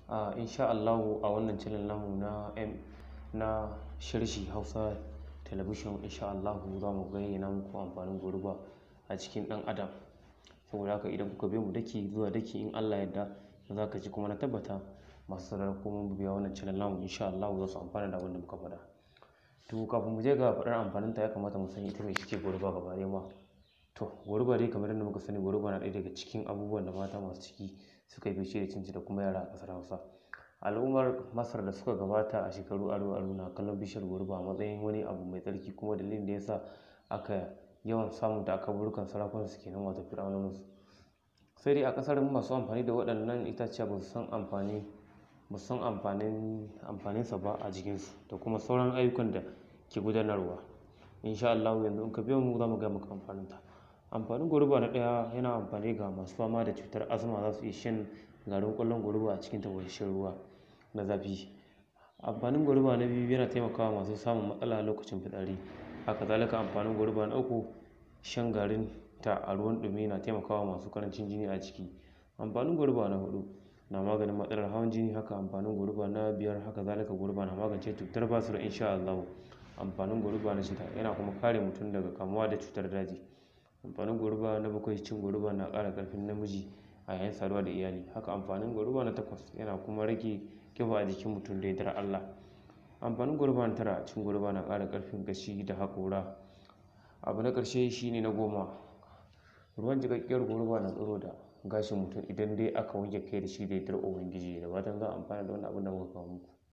a insha Allahu a wannan channel namu na M na sharshi Hausa Television insha Allahu za mu bayyana muku amfanin goruba a cikin ɗan adam saboda haka idan kuka bi mu daki zuwa daki in Allah yarda za ka ji kuma na tabbata masu sauraron ko mun biya wannan channel namu insha Allahu za su amfana da abin da muka faɗa to kafin mu je ga faɗar amfanin ta ya kamata mu san ita mai ce goruba gaba ɗaya ma to goruba dai kamar yadda muka sani goruba na ɗaya daga cikin abubuwan da mata masu ciki suka yi fice da cinci da kuma yara a ƙasar Hausa al'ummar masar da suka gabata a shekaru aro aro na kallon bishiyar goruba a matsayin wani abu mai tsarki kuma dalilin da yasa aka yawan samun ta a kaburukan sarakunan su kenan wato fir'aunonin su sai dai a ƙasar masu amfani da waɗannan itaciya ba su san amfani ba su san amfanin amfaninsa ba a jikinsu da kuma sauran ayyukan da ke gudanarwa insha Allah yanzu in ka biyo mu za mu ga maka amfanin ta amfanin goruba na ɗaya yana amfani ga masu fama da cutar asma za su iya shan garin ƙwallon goruba a cikin tafasasshen ruwa na zafi amfanin goruba na biyu yana taimakawa masu samun matsala lokacin fitsari haka zalika amfanin goruba na uku shan garin ta a ruwan ɗumi na taimakawa masu ƙarancin jini a ciki amfanin goruba na huɗu na maganin matsalar hawan jini haka amfanin goruba na biyar haka zalika goruba na magance cutar basir insha Allah amfanin goruba na shida yana kuma kare mutum daga kamuwa da cutar daji amfanin goruba na bakwai cin goruba na ƙara ƙarfin namiji a yayin saduwa da iyali haka amfanin goruba na takwas yana kuma rage ƙiba a jikin mutum da yardar Allah amfanin goruba na tara cin goruba na ƙara ƙarfin gashi da haƙora abu na ƙarshe shine na goma ruwan jiƙaƙƙiyar goruba na tsiro da gashin mutum idan dai aka wanke kai da shi da yardar ubangiji da fatan za a amfana da wannan abin da muka kawo muku